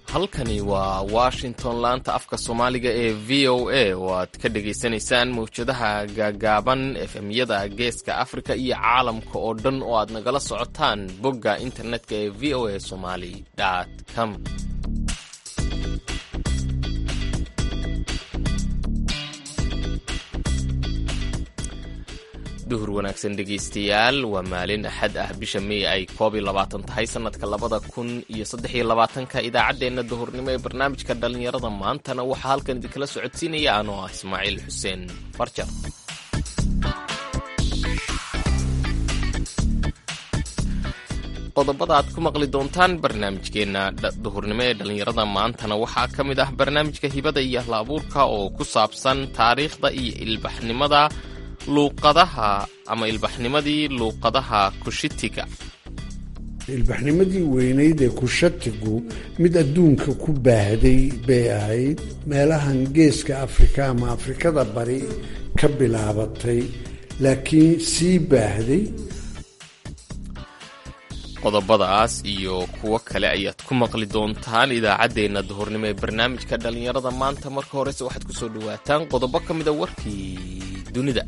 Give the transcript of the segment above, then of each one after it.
halkani waa washington laanta afka soomaaliga ee v o a oo aad ka dhagaysanaysaan mawjadaha gaagaaban efemyada geeska afrika iyo caalamka oo dhan oo aad nagala socotaan bogga internetka ee v o a somali com duhur wanaagsan dhegaystayaal waa maalin axad ah bisha mey ay koob iyo labaatan tahay sanadka labada kun iyo saddex iyo labaatanka idaacaddeenna duhurnimo ee barnaamijka dhallinyarada maantana waxaa halkan idinkala socodsiinaya anoo ah ismaaciil xuseen farjar qodobada aad ku maqli doontaan barnaamijkeenna duhurnimo ee dhallinyarada maantana waxaa ka mid ah barnaamijka hibada iyo hla abuurka oo ku saabsan taariikhda iyo ilbaxnimada luuqadaha ama ilbaxnimadii luuqadaha kushitiga ilbaxnimadii weynayd ee kushatigu mid adduunka ku baahday bay ahayd meelahan geeska afrika ama afrikada bari ka bilaabatay laakiin sii baahday qodobadaas iyo kuwo kale ayaad ku maqli doontaan idaacaddeenna duhurnimo ee barnaamijka dhallinyarada maanta marka horese waxaad ku soo dhawaataan qodobo ka mida warkii dunida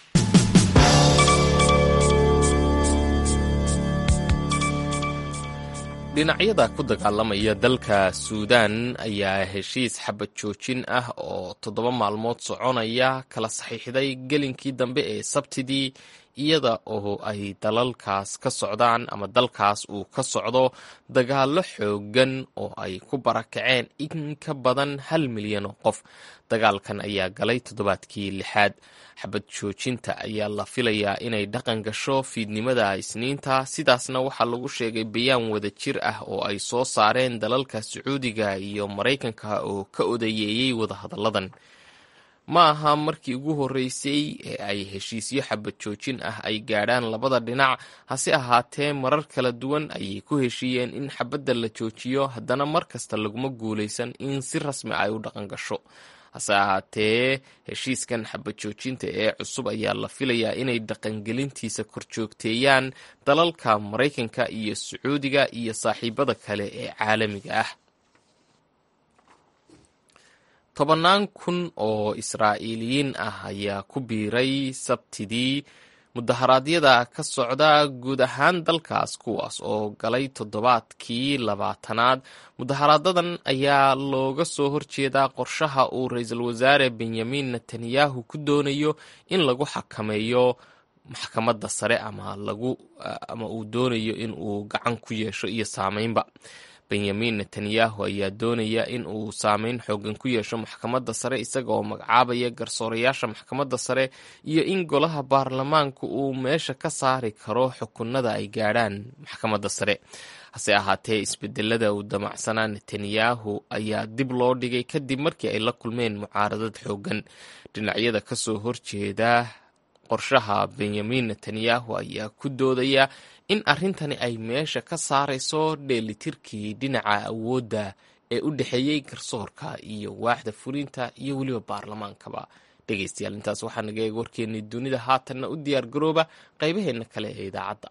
dhinacyada ku dagaalamaya dalka suudaan ayaa heshiis xabad joojin ah oo toddoba maalmood soconaya kala saxiixday gelinkii dambe ee sabtidii iyada oo ay dalalkaas ka socdaan ama dalkaas uu ka socdo dagaallo xoogan oo ay ku barakaceen in ka badan hal milyan oo qof dagaalkan ayaa galay toddobaadkii lixaad xabad joojinta ayaa la filayaa inay dhaqan gasho fiidnimada isniinta sidaasna waxaa lagu sheegay bayaan wada jir ah oo ay soo saareen dalalka sacuudiga iyo maraykanka oo ka odayeeyey wadahadalladan ma aha markii ugu horreysay ee ay heshiisyo xabad joojin ah ay gaadhaan labada dhinac hase ahaatee marar kala duwan ayay ku heshiiyeen in xabadda la joojiyo haddana mar kasta laguma guulaysan in si rasmi ay u dhaqan gasho hase ahaatee heshiiskan xabad joojinta ee cusub ayaa la filayaa inay dhaqangelintiisa korjoogteeyaan dalalka maraykanka iyo sacuudiga iyo saaxiibada kale ee caalamiga ah tobannaan kun oo israa'iiliyiin ah ayaa ku biiray sabtidii mudaharaadyada ka socda guud ahaan dalkaas kuwaas oo galay toddobaadkii labaatanaad mudaharaadadan ayaa looga soo horjeedaa qorshaha uu ra-iisul wasaare benyamin netanyahu ku doonayo in lagu xakameeyo maxkamadda sare ama lagu ama uu doonayo in uu gacan ku yeesho iyo saameynba benyamin netanyahu ayaa doonaya in uu saameyn xoogan ku yeesho maxkamadda sare isaga oo magacaabaya garsoorayaasha maxkamadda sare iyo in golaha baarlamaanku uu meesha ka saari karo xukunada ay gaadhaan maxkamadda sare hase ahaatee isbedelada uu damacsanaa netanyahu ayaa dib loo dhigay kadib markii ay la kulmeen mucaaradad xoogan dhinacyada kasoo horjeeda qorshaha benyamin netanyahu ayaa ku doodaya in arrintani ay meesha ka saarayso dheelitirkii dhinaca awoodda ee u dhexeeyey garsoorka iyo waaxda fulinta iyo weliba baarlamaankaba dhegaystayaal intaas waxaa naga eeg warkeennii dunida haatanna u diyaar garooba qaybaheenna kale ee idaacadda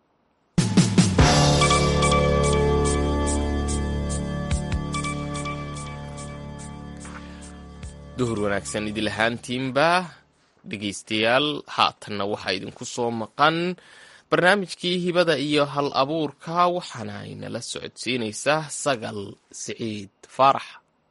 duhur wanaagsan idil ahaantiinba dhegaystayaal haatanna waxaa idinku soo maqan barnaamijkii hibada iyo hal abuurka waxaana ay nala socodsiinaysaa sagal siciid faarax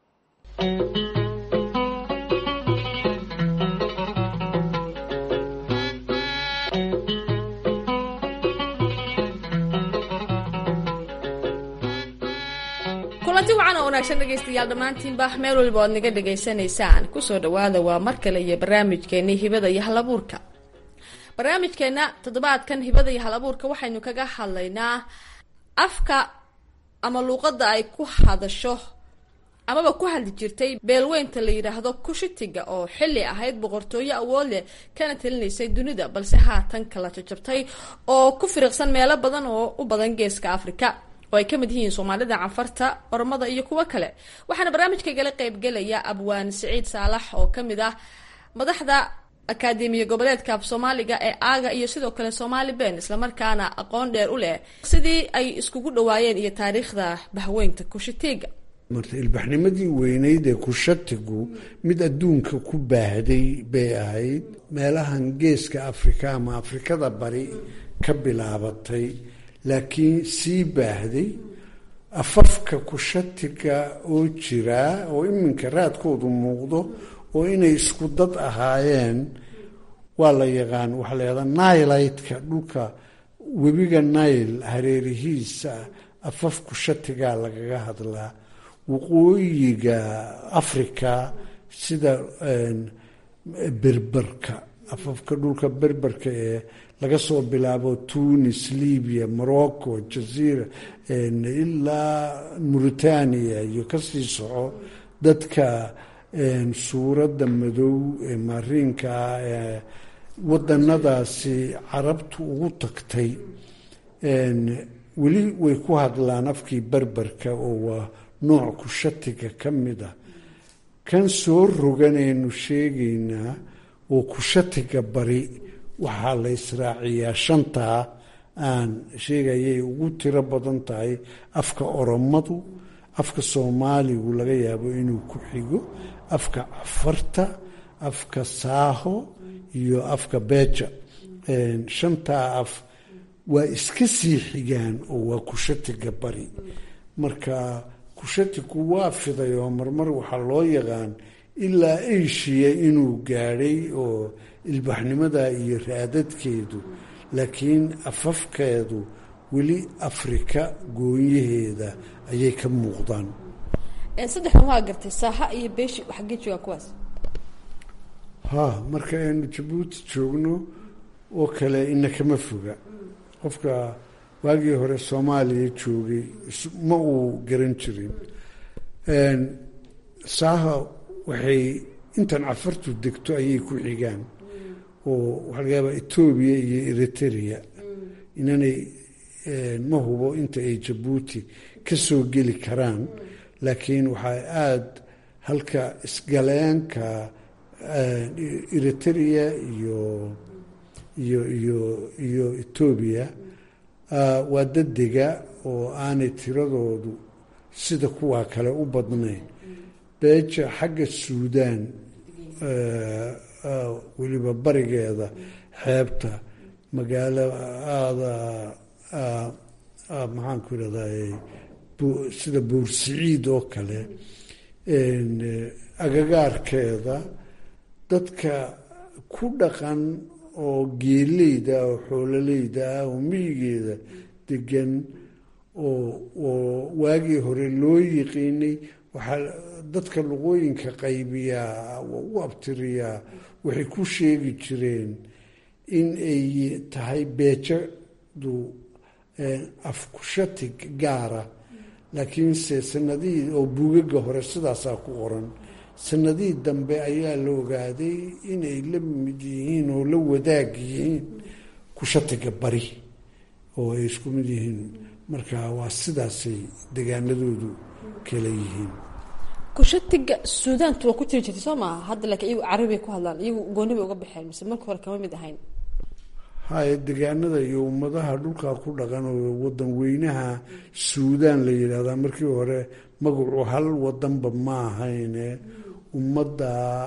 kulanti wacan oo wanaagsan dhegaystayaal dhammaantiinba meel waliba oad naga dhegaysanaysaan kusoo dhawaada waa mar kale iyo barnaamijkeeni hibada iyo hal abuurka barnaamijkeena toddobaadkan hibada iyo hal abuurka waxaynu kaga hadlaynaa afka ama luuqadda ay ku hadasho amaba ku hadli jirtay beelweynta la yidhaahdo kushitiga oo xilli ahayd boqortooyo awood leh kana talinaysay dunida balse haatan kala jajabtay oo ku firiqsan meelo badan oo u badan geeska afrika oo ay ka mid yihiin soomaalida canfarta ormada iyo kuwo kale waxaana barnaamijkaygala qeybgelaya abwaan siciid saalax oo kamid ah madaxda akaademiya goboleedka af soomaaliga ee aaga iyo sidoo kale somaali ben islamarkaana aqoon dheer u leh sidii ay iskugu dhawaayeen iyo taariikhda bahweynta kushitiga marta ilbaxnimadii weyneyd ee kushatigu mid adduunka ku baahday bay ahayd meelahan geeska afrika ama afrikada bari ka bilaabatay laakiin sii baahday afafka kushatiga oo jiraa oo iminka raadkoodu muuqdo oo inay isku dad ahaayeen waa la yaqaan waxaa la yahdaa nailaydka dhulka webiga nail hareerihiisa afaf kushatigaa lagaga hadlaa waqooyiga africa sida berberka afafka dhulka berberka ee laga soo bilaabo tunis libya morocco jaziira ilaa mauritania iyo kasii soco dadka suuradda madow ee mariinkaa ee wadanadaasi carabtu ugu tagtay weli way ku hadlaan afkii berberka oo waa nooc kushatiga ka mid a kan soo roganaynu sheegaynaa oo kushatiga bari waxaa la israaciyaa shantaa aan sheegayay ugu tiro badan tahay afka oromadu afka soomaaligu laga yaabo inuu ku xigo afka cafarta afka saaho iyo afka beja shantaa af waa iska sii xigaan oo waa kushatiga bari marka kushatigu waa fiday oo marmar waxaa loo yaqaan ilaa asia inuu gaadhay oo ilbaxnimada iyo raadadkeedu laakiin afafkeedu weli afrika goonyaheeda ayay ka muuqdaan saddexdan waa gartay saaha iyo beeshi xaggee joogaan kuwaas ha marka aynu jabuuti joogno oo kale ina kama foga qofka waagii hore soomaaliya joogay ma uu garan jirin saaha waxay intan cafartu degto ayay ku xigaan oo waxaa laga yaabaa etoobiya iyo eritrea inanay ma hubo inta ay jabuuti ka soo geli karaan laakiin waxaa aada halka isgaleenka eritrea iyo iyo iyo iyo etoobiya waa dadega oo aanay tiradoodu sida kuwaa kale u badnayn beeja xagga suudaan weliba barigeeda xeebta magaalo aada maxaanku irahday sida buursiciid oo kale agagaarkeeda dadka ku dhaqan oo geeleyda ah oo xoololeyda ah oo miyigeeda degan oo oo waagii hore loo yiqiinay waxaa dadka luqooyinka qaybiyaa u abtiriyaa waxay ku sheegi jireen in ay tahay beejadu afkushatig gaara laakiinse sanadihii oo buugaga hore sidaasaa ku qoran sanadihii dambe ayaa la ogaaday inay la mid yihiin oo la wadaag yihiin kushatiga bari oo ay isku mid yihiin marka waa sidaasay degaanadoodu kala yihiin kushatiga suudaantu waa ku jiri jirtay soo maaha hadda laakiin iyagu carabiay ku hadlaan iyagu gooni bay uga baxeen mise marka hore kama mid ahayn haya degaanada iyo ummadaha dhulkaa ku dhaqan oo wadan weynaha suudaan la yidhaahdaa markii hore magacu hal wadanba ma ahayne ummadda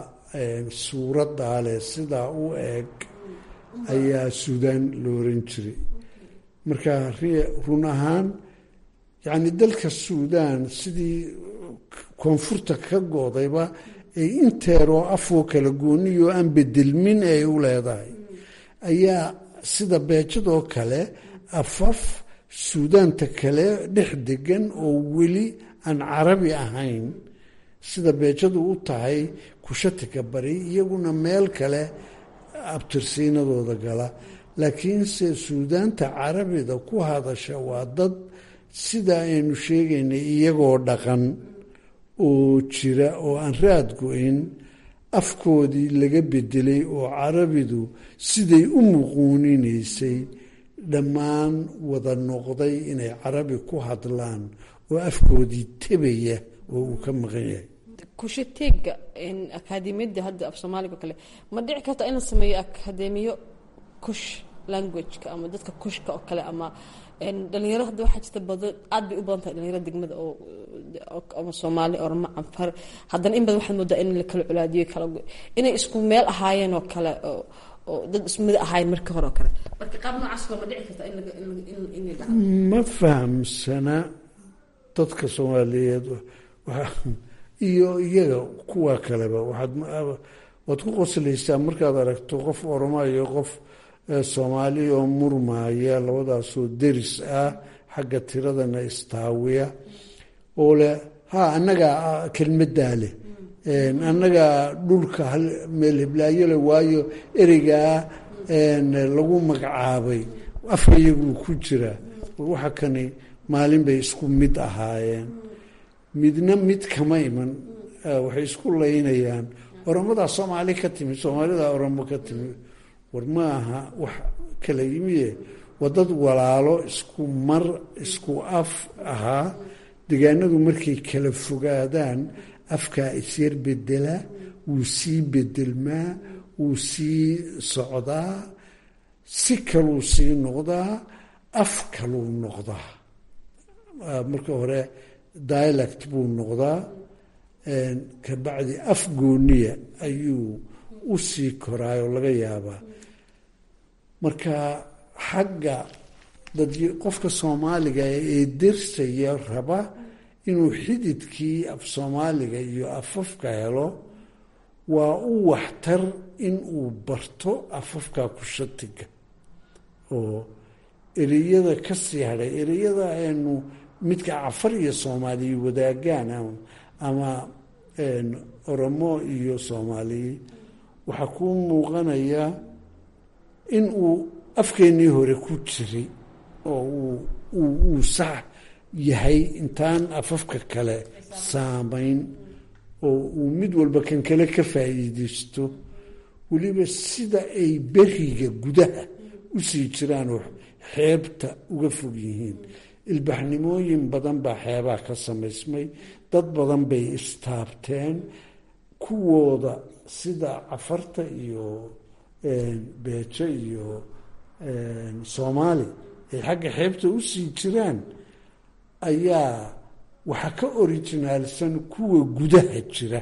suuradaa leh sidaa u eg ayaa suudaan la oran jiray marka run ahaan yacni dalka suudaan sidii koonfurta ka goodayba ay inteeroo afoo kala gooniyo aan bedelmin ay u leedahay ayaa sida beejadoo kale afaf suudaanta kale dhex degan oo weli aan carabi ahayn sida beejadu u tahay kushatika bari iyaguna meel kale abtirsiinadooda gala laakiinse suudaanta carabida ku hadasha waa dad sida aynu sheegaynay iyagoo dhaqan oo jira oo aan raad go-in afkoodii laga bedelay oo carabidu siday u muquuninaysay dhammaan wada noqday inay carabi ku hadlaan oo afkoodii tebaya oo uu ka maqan yahay kushateega akaademiyada hadda af soomaaliga o kale ma dhici karta in la sameeyo akaademiyo kush languageka ama dadka kushka oo kale ama dhalinyaro hadda waxaa jirta badan aad bay u badan tahay dhalinyaro degmada oo ama soomaali orma canfar haddana in badan waxaad moodaa in la kala colaadiyo kala inay isku meel ahaayeen oo kale oo dad ismid ahaayeen markii hore oo kale marka qaab noocaas ma dhici karta in dhacdo ma fahamsana dadka soomaaliyeed iyo iyaga kuwa kaleba waxaad waad ku qoslaysaa markaad aragto qof oroma iyo qof soomaali oo murmaya labadaasoo deris ah xagga tiradana istaawiya oo leh ha annagaa kelmaddaa leh annagaa dhulka meel hiblaayo leh waayo ereygaa lagu magacaabay afkayaguu ku jira waxa kani maalin bay isku mid ahaayeen midna mid kama iman waxay isku laynayaan oromadaa soomaali ka timi soomaalidaa oromo ka timi war ma aha wax kala yimiye waa dad walaalo isku mar isku af ahaa degaanadu markay kala fogaadaan afkaa isyar bedela wuu sii bedelmaa wuu sii socdaa si kaluu sii noqdaa af kaluu noqdaa marka hore dialect buu noqdaa kabacdi af gooniya ayuu u sii koraayoo laga yaabaa marka xagga dad qofka soomaaliga ee dersaya raba inuu xididkii af soomaaliga iyo afafka helo waa u waxtar in uu barto afafka kushatiga oo ereyada ka sii hadhay ereyada aynu midka cafar iyo soomaaliya wadaagaan ama oromo iyo soomaaliya waxaa kuu muuqanaya in uu afkeennii hore ku jiray oo uu sax yahay intaan afafka kale saamayn oo uu mid walba kan kale ka faa'iideysto weliba sida ay beriga gudaha u sii jiraan oo xeebta uga fog yihiin ilbaxnimooyin badan baa xeebaha ka samaysmay dad badan bay istaabteen kuwooda sida cafarta iyo beejo iyo soomaali ay xagga xeebta u sii jiraan ayaa waxaa ka orijinaalsan kuwa gudaha jira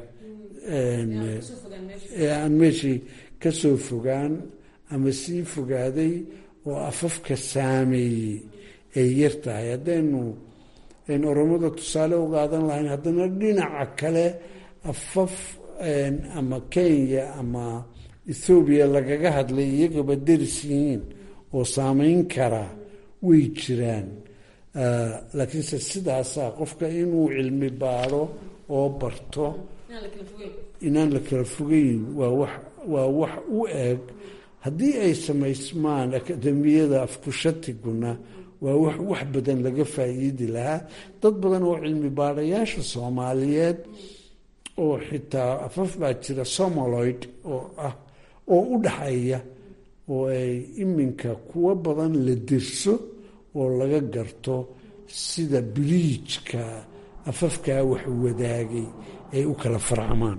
ee aan meeshii ka soo fogaan ama sii fogaaday oo afafka saameeyey ay yar tahay haddaynu aynu oromada tusaale u qaadan lahayn haddana dhinaca kale afaf ama kenya ama ethoobiya lagaga hadlay iyagaba deris yihiin oo saameyn karaa way jiraan laakiinse sidaasaa qofka inuu cilmi baaro oo barto inaan la kala fogeyn waa wax waa wax u eg haddii ay samaysmaan akademiyada afkushatiguna waa wax wax badan laga faa'iidi lahaa dad badan oo cilmi baarayaasha soomaaliyeed oo xitaa afaf baa jira somaloid oo ah oo u dhaxeeya oo ay iminka kuwo badan la dirso oo laga garto sida biliijka afafkaa wax wadaagay ay u kala farcamaan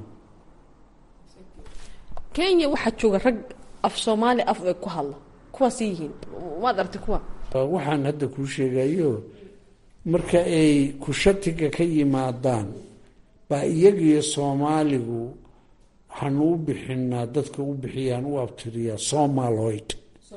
kenya waxaa jooga rag af soomaali af ay ku hadla kuwaas yihiin maad aragtay kuwa waxaan hadda kuu sheegayo marka ay kushatiga ka yimaadaan baa iyagiyo soomaaligu waxaanu u bixinaa dadka u bixiyaan u abtiriyaa somaloid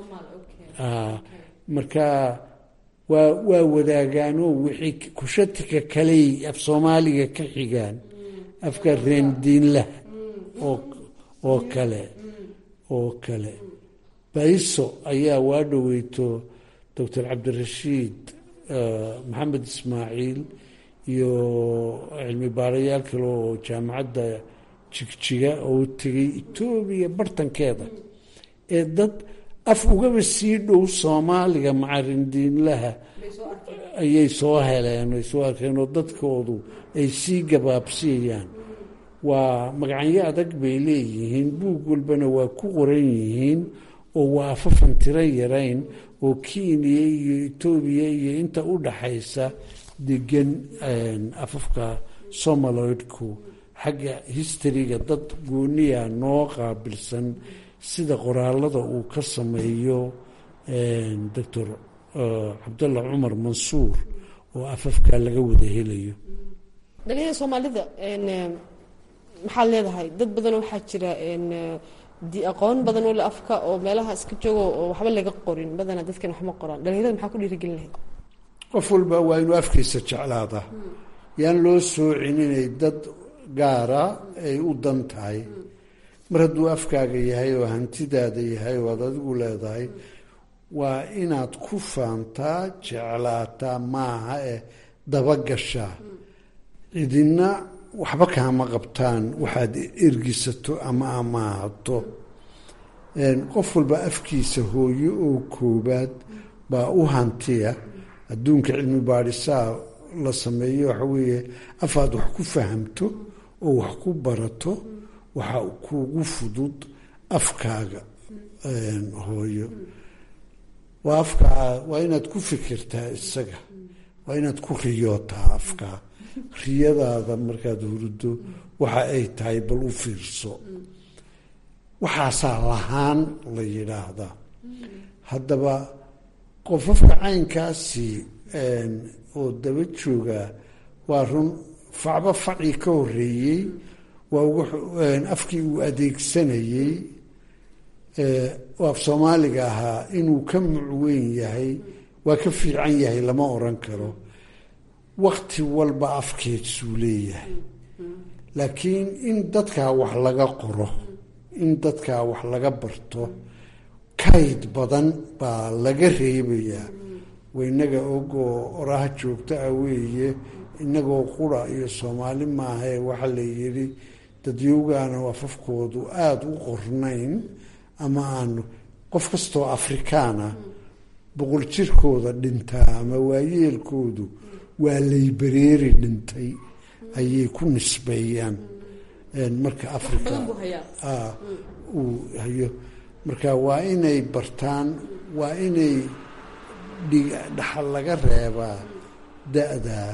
marka waa waa wadaagaanoo wixii kushatika kaley af soomaaliga ka xigaan afka reendiinlaha oo oo kale oo kale bayso ayaa waa dhoweyto doctor cabdirashiid maxamed ismaaciil iyo cilmi baarayaal kale oo jaamacadda jigjiga oo tegay etoobiya bartankeeda ee dad af ugaba sii dhow soomaaliga macarindiinlaha ayay soo heleen ay soo arkeen oo dadkoodu ay sii gabaabsiiyaan waa magacyo adag bay leeyihiin buug walbana waa ku qoran yihiin oo waa afafan tiro yarayn oo kenya iyo etoobiya iyo inta u dhaxaysa degan afafka somaloidku xagga historyga dad gooniya noo qaabilsan sida qoraalada uu ka sameeyo doctor cabdallah cumar mansuur oo afafka laga wada helayo dhalinyada soomaalida maxaad leedahay dad badan waxaa jira di aqoon badan oo le afka oo meelaha iska joogo oo waxba laga qorin badana dadkan waxma qoraan dhalinyarada maxaa ku dhiirigelin lahayd qof walba waa inuu afkiisa jeclaada yaan loo soocin inay dad gaara ay u dan tahay mar hadduu afkaaga yahay oo hantidaada yahay oo aad adigu leedahay waa inaad ku faantaa jeclaataa maaha ee dabagashaa cidina waxba kaama qabtaan waxaad ergisato ama amaahato qof walba afkiisa hooyo oo koobaad baa u hantiya adduunka cilmi baadhisaa la sameeyo waxa weeye afaad wax ku fahamto oo wax ku barato waxa kuugu fudud afkaaga hooyo waa afkaa waa inaad ku fikirtaa isaga waa inaad ku riyootaa afkaa riyadaada markaad hurdo waxa ay tahay bal u fiirso waxaasaa lahaan la yidhaahdaa haddaba qofafka caynkaasi oo daba jooga waa run facba facii ka horeeyey waa afkii uu adeegsanayey oo af soomaaliga ahaa inuu ka mucweyn yahay waa ka fiican yahay lama oran karo wakti walba afkeedsuu leeyahay laakiin in dadkaa wax laga qoro in dadkaa wax laga barto kayd badan baa laga reebayaa waynaga ogoo oraha joogto ah weeye inagoo qura iyo soomaali maahae waxaa la yidhi dadyowgaana afafkoodu aada u qornayn ama aanu qof kastoo afrikaana boqol jirkooda dhintaa ama waayeelkoodu waa laybareeri dhintay ayay ku nisbeeyaan marka africa uu hayo marka waa inay bartaan waa inay dhaxal laga reebaa da-daa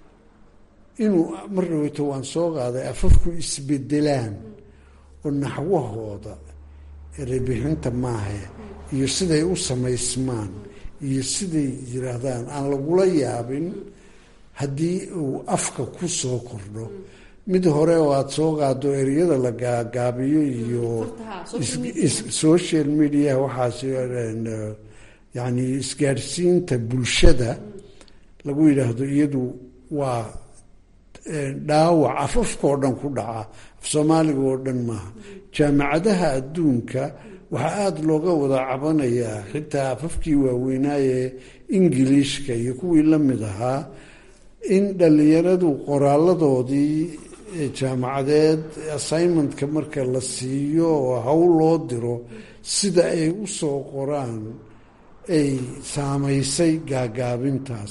inuu mar dhaweyto waan soo qaaday afafku isbedelaan oo naxwahooda erebixinta maahe iyo siday u samaysmaan iyo siday yiraahdaan aan lagula yaabin haddii uu afka ku soo kordho mid hore oo aada soo qaado ereyada la gaagaabiyo iyo social media waxaas yacni isgaadhsiinta bulshada lagu yidhaahdo iyadu waa dhaawac afafkaoo dhan ku dhaca af soomaaliga oo dhan maaha jaamacadaha adduunka waxaa aada looga wada cabanayaa xitaa afafkii waaweynaaye ingiliishka iyo kuwii la mid ahaa in dhallinyaradu qoraaladoodii jaamacadeed assignmentka marka la siiyo oo hawl loo diro sida ay u soo qoraan ay saamaysay gaagaabintaas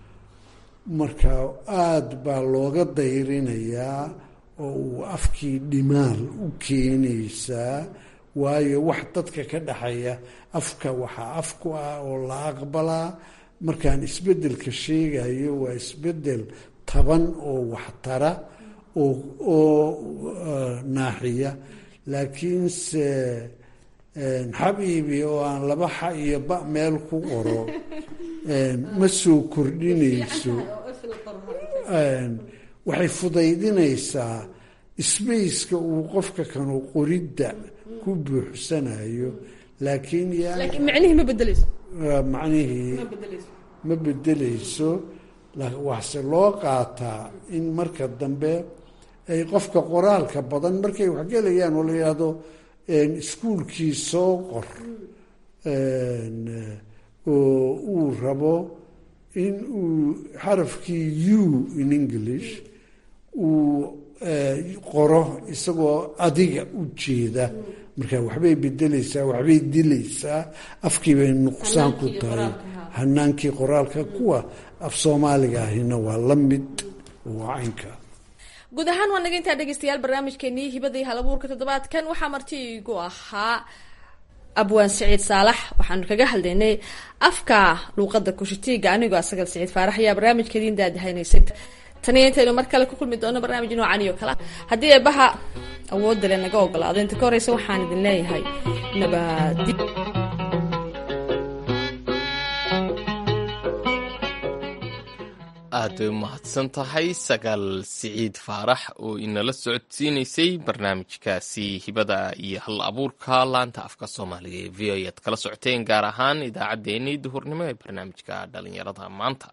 marka aada baa looga dayrinayaa oo uu afkii dhimaal u keenaysaa waayo wax dadka ka dhexeeya afka waxaa af ku ah oo la aqbalaa markaan isbeddelka sheegayo waa isbeddel taban oo waxtara oo oo naaxiya laakiinse xabiibi oo aan laba xa iyo ba meel ku qoro ma soo kordhinayso waxay fudaydinaysaa sbaceka uu qofka kanu qoridda ku buuxsanayo laakiin macnihii ma bedeleyso macnihii ma bedeleyso waxse loo qaataa in marka dambe ay qofka qoraalka badan markay waxgelayaan oo la yidhaahdo iskuolkii soo qor oo uu rabo in uu xarafkii u in english uu qoro isagoo adiga u jeeda marka waxbay bedeleysaa waxbay dilaysaa afkii bay nuqsaan ku tahay hanaankii qoraalka kuwa af soomaaliga ahina waa la mid waa caynka guud ahaan waa naga intaa dhegeystayaal barnaamijkeenii hibadii halabuurka toddobaadkan waxaa marti igu ahaa abwaan siciid saalax waxaanu kaga hadlaynay afka luuqada kushitiiga anigoo asagal siciid faarax ayaa barnaamijkeediin daadahaynaysay taniyo intaynu mar kale ku kulmi doono barnaamij noocan iyo kale haddii eebaha awoodda le naga ogolaado inta ka horeysa waxaan idin leeyahay nabadi aad bay umahadsan tahay sagaal siciid faarax oo inala socodsiinaysay barnaamijkaasi hibada iyo hal abuurka laanta afka soomaaliga ee v o aad kala socoteen gaar ahaan idaacaddeenii duhurnimo ee barnaamijka dhalinyarada maanta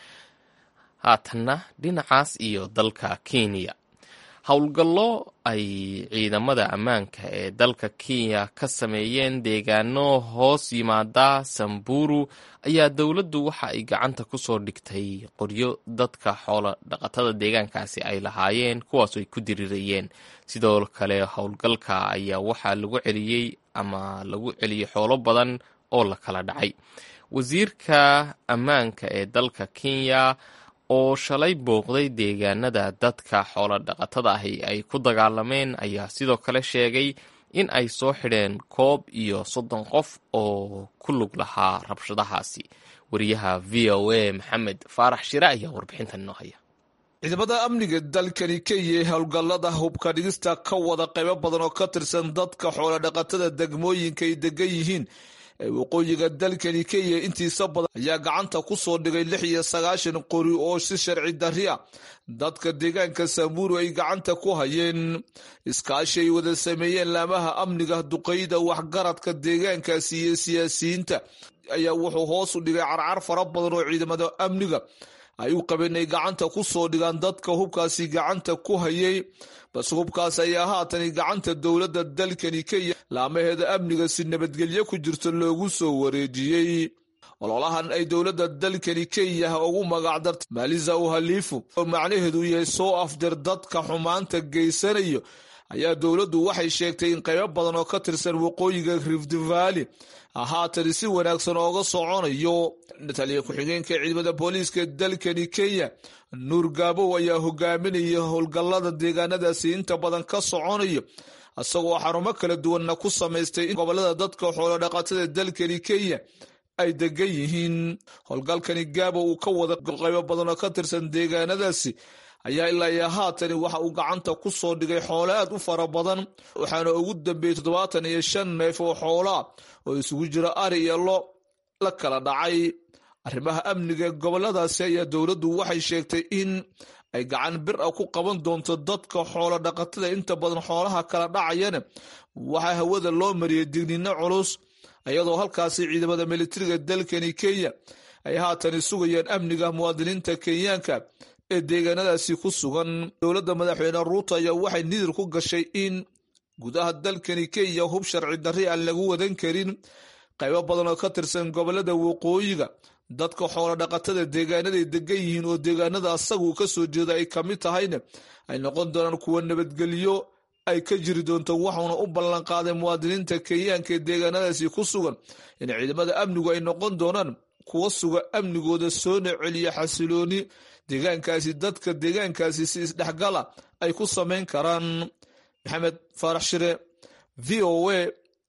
haatanna dhinacaas iyo dalka kenya howlgallo ay ciidamada ammaanka ee dalka kenya ka sameeyeen deegaano hoos yimaada samburu ayaa dowladdu waxa ay gacanta ku soo dhigtay qoryo dadka xoolo dhaqatada deegaankaasi ay lahaayeen kuwaasoo ay ku dirirayeen sidoo kale howlgalka ayaa waxaa lagu celiyey ama lagu celiyey xoolo badan oo la kala dhacay wasiirka ammaanka ee dalka kenya oo shalay booqday deegaanada dadka xoolodhaqatada ahi ay ku dagaalameen ayaa sidoo kale sheegay in ay soo xidheen koob iyo soddon qof oo ku lug lahaa rabshadahaasi wariyaha v o a maxamed faarax shire ayaa warbixintan inoo haya ciidamada amniga dalkani kenya ee howlgallada hubka dhigista ka wada qaybo badan oo ka tirsan dadka xoolodhaqatada degmooyinka ay degan yihiin ee waqooyiga dalkani kenya intiisa badan ayaa gacanta ku soo dhigay lix iyo sagaashan qori oo si sharci darri a dadka deegaanka samburu ay gacanta ku hayeen iskaashi ay wada sameeyeen laamaha amniga duqeyda waxgaradka deegaankaasi iyo siyaasiyiinta ayaa wuxuu hoos u dhigay carcar fara badan oo ciidamada amniga ay u qabeen ay gacanta ku soo dhigaan dadka hubkaasi gacanta ku hayay balse hubkaas ayaa haatani gacanta dowladda dalkani kenya laamaheeda amniga si nabadgelyo ku jirto loogu soo wareejiyey ololahan ay dowladda dalkani kenya ugu magacdartay maalisa uhaliifu oo macnaheedu yahay soo afjar dadka xumaanta geysanayo ayaa dowladdu waxay sheegtay in qaybo badan oo ka tirsan waqooyiga rift valley haatani si wanaagsan ooga soconayo taliya ku-xigeenka ciidamada booliiska dalkani kenya nuur gaabow ayaa hogaaminaya howlgallada deegaanadaasi inta badan ka soconayo isagoo xarumo kala duwanna ku samaystay in gobolada dadka xoolodhaqatada dalkani kenya ay degan yihiin howlgalkani gaabo uu ka wada qaybo badan oo ka tirsan deegaanadaasi ayaa ilaa iyo haatani waxa uu gacanta ku soo dhigay xoolo aad u fara badan waxaana ugu dambeeyey toddobaatan iyo shan neef oo xoolaa oo isugu jira ari iyo lo la kala dhacay arrimaha amniga goboladaasi ayaa dowladdu waxay sheegtay in ay gacan bir a ku qaban doonto dadka xoolo dhaqatada inta badan xoolaha kala dhacayana waxaa hawada loo mariyay digniino culus iyadoo halkaasi ciidamada militariga dalkani kenya ay haatani sugayaan amniga muwaadiniinta kenyaanka ee deegaanadaasi ku sugan dowladda madaxweyne ruuto ayaa waxay nidir ku gashay in gudaha dalkani kenya hub sharci darri aan lagu wadan karin qaybo badan oo ka tirsan gobolada waqooyiga dadka xoolo dhaqatada deegaanaday degan yihiin oo deegaanada asagu ka soo jeeda ay kamid tahayna ay noqon doonaan kuwa nabadgelyo ay ka jiri doonto waxuuna u ballanqaaday muwaadiniinta kenyaanka ee deegaanadaasi ku sugan in ciidamada amnigu ay noqon doonaan kuwa suga amnigooda soona celiya xasilooni deegaankaasi dadka deegaankaasi si isdhexgala ay ku samayn karaan maxamed faarax shire v o a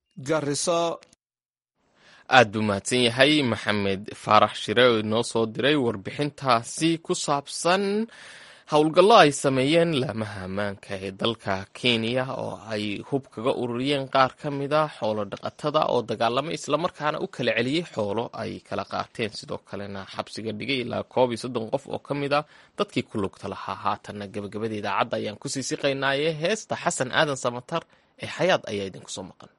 garisa aad buu mahadsan yahay maxamed faarax shire oo inoo soo diray warbixintaasi ku saabsan howlgallo ay sameeyeen laamaha ammaanka ee dalka kenya oo ay hub kaga ururiyeen qaar ka mida xoolo dhaqatada oo dagaalamay islamarkaana u kala celiyey xoolo ay kala qaateen sidoo kalena xabsiga dhigay ilaa koob iyo soddon qof oo ka mid a dadkii ku lugta lahaa haatanna gabagabada idaacadda ayaan kusii siqaynaaye heesta xasan aadan samatar ee xayaad ayaa idinku soo maqan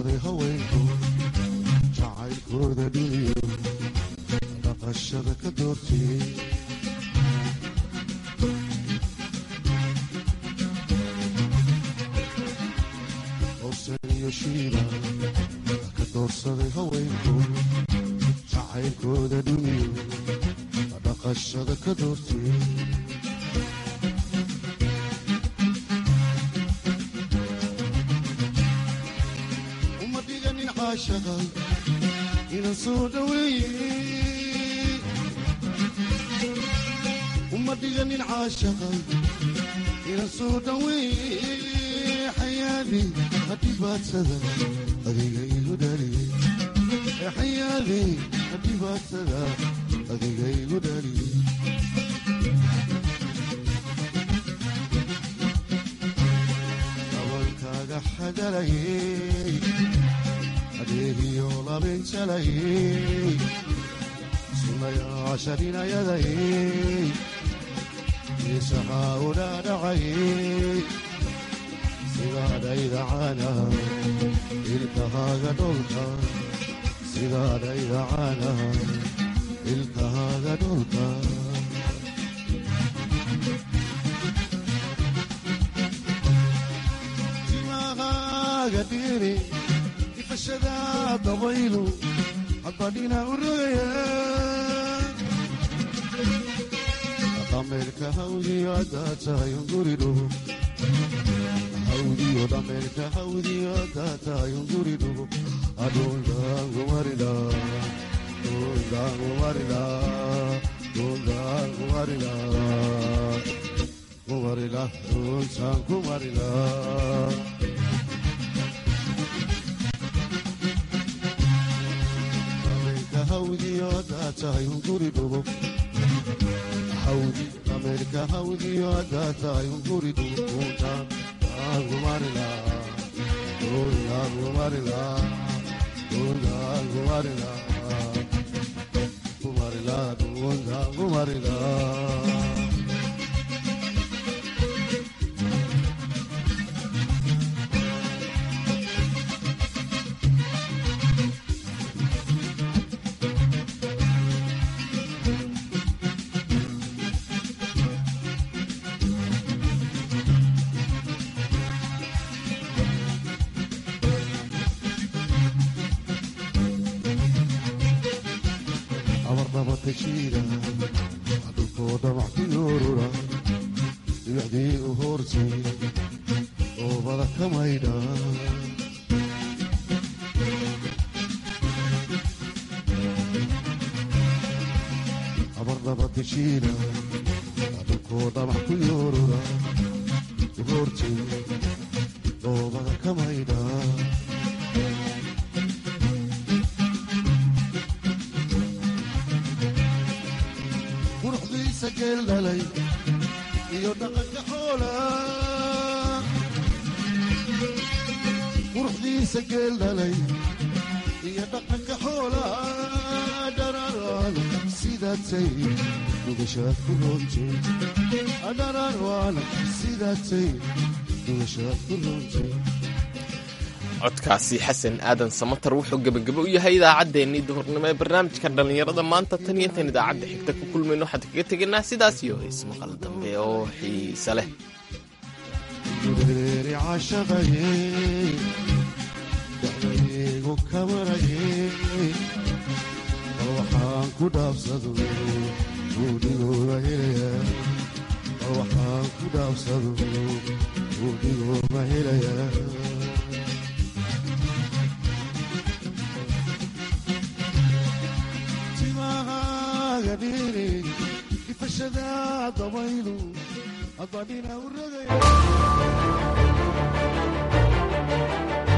doorsaday haweenku jacaylkooda dhuniyo dhaqashada ka doortiyey howsan iyo shiila ka doorsaday haweenku jacaylkooda dhuniyo dhaqashada ka doortiyey uma dhiganin caashaqa inaan soo dhaweeye uma dhiganin caashaqa inaan soo dhaweeye xayaadi hadhibaadsada adiga igu dhaliyey xayaadi hadhibaadsada adiga igu dhaliyey dabankaaga xagalayey adeegiyo labinjalayey sunayaasha dhinayadayey isaxaa u dhaadhacayey sidaadhaydacana ilkahaaga dholka sidaadhaydacana ilkahaaga dholka timahaaga dhiri ifashada dabaylu hadbadhina u rogaya dhameerka hawdiyo haddaad tahay unguri dhugo hawdiyo dhameerka hawdiyo haddaad tahay unguri dhugo adhuldaangumarida dhuldaangumarida dhuldaangumarida kumarila dhultaan kumarila dhameerka hawdiyo haddaad tahay unguri dhugo hawdi dhameerka hawdiyo haddaad tahay unguri dhugo dhultaan kumarila dhultaan kumarila dhultaan kumarila kumarila dhultaan kumarila abarnabatashiida dhulkoo dhamac ku yoorura dhibicdii u hoortay oobada ka maydha abarnabatashiida dhulkoo dhamac ku yoorura u hoortay oobada ka maydha quruxdiisa geel dhalay iyo dhaqanka xoola quruxdiisa geel dhalay iyo dhaqanka xoola dhararaan sidaatay dhugashaad ku roontay dhararaan sidaatay dhugashaad ku roontay codkaasi xasan aadan samatar wuxuu gebagabo u yahay idaacaddeenii duhurnimo ee barnaamijka dhallinyarada maanta tan iyo intaan idaacadda xigta ku kulmayno waxaan kaga tegaynaa sidaas iyo heys maqal dambe oo xiise leh dureeri cashaqayey dacdaygu kamarayey bal waxaan ku dhaafsado buudhigooba helaya bal waxaan ku dhaafsado buudhigooba helaya timahaaga dhiri ifashada dabaylu adbadhina u rogaya